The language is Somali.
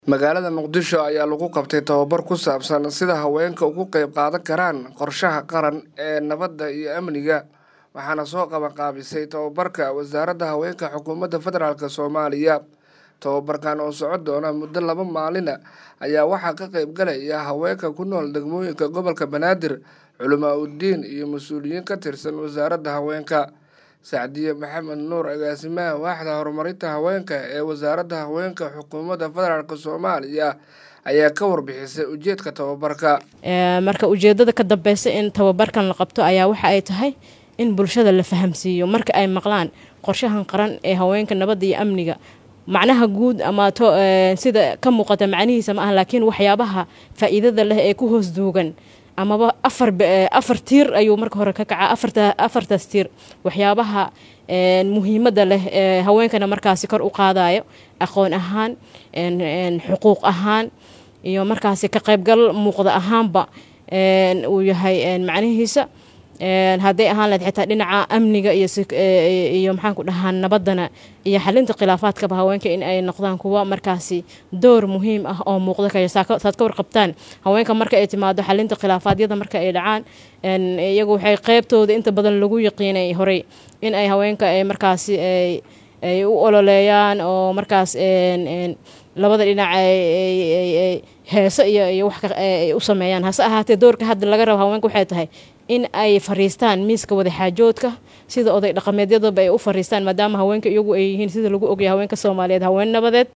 magaalada muqdisho ayaa lagu qabtay tababar ku saabsan sida haweenka uga qayb qaadan karaan qorshaha qaran ee nabadda iyo amniga waxaana soo qabanqaabisay tababarka wasaaradda haweenka xukuumadda federaalk soomaaliya tababarkan oo socon doona muddo laba maalina ayaa waxaa ka qayb galaya haweenka ku nool degmooyinka gobolka banaadir culamaa uddiin iyo mas-uuliyiin ka tirsan wasaaradda haweenka sacdiye maxamed nuur agaasimaha waaxda horumarinta haweenka ee wasaaradda haweenka xukuumadda federaalk soomaaliya ayaa ka warbixisay ujeedka tababarka marka ujeedada ka dambeysa in tababarkan la qabto ayaa waxa ay tahay in bulshada la fahamsiiyo marka ay maqlaan qorshahan qaran ee haweenka nabadda iyo amniga macnaha guud ama sida ka muuqata macnihiisa ma ah laakiin waxyaabaha faa-iidada leh ee ku hoos duugan amaba afar afar tiir ayuu marka hore ka kacaa afarta afartaas tiir waxyaabaha muhiimadda leh ee haweenkana markaasi kor u qaadayo aqoon ahaan xuquuq ahaan iyo markaasi ka qaybgal muuqda ahaanba uu yahay macnihiisa hadday ahaan lahed xitaa dhinaca amniga iyo maxaan ku dhahaa nabaddana iyo xalinta khilaafaadkaba haweenka in ay noqdaan kuwa markaasi door muhiim ah oo muuqda kaya saad ka warqabtaan haweenka marka ay timaado xalinta khilaafaadyada marka ay dhacaan iyagu waxay qeybtooda inta badan lagu yaqiinay horey in ay haweenka ay markaasi ay u ololeeyaan oo markaas labada dhinac heese iyo iyo wax ay u sameeyaan hase ahaatee doorka hadda laga rabo haweenka waxay tahay in ay fariistaan miiska wadaxaajoodka sida oday dhaqameedyadaba ay u fariistaan maadaama haweenka iyagu ay yihiin sida lagu ogaya haweenka soomaaliyeed haween nabadeed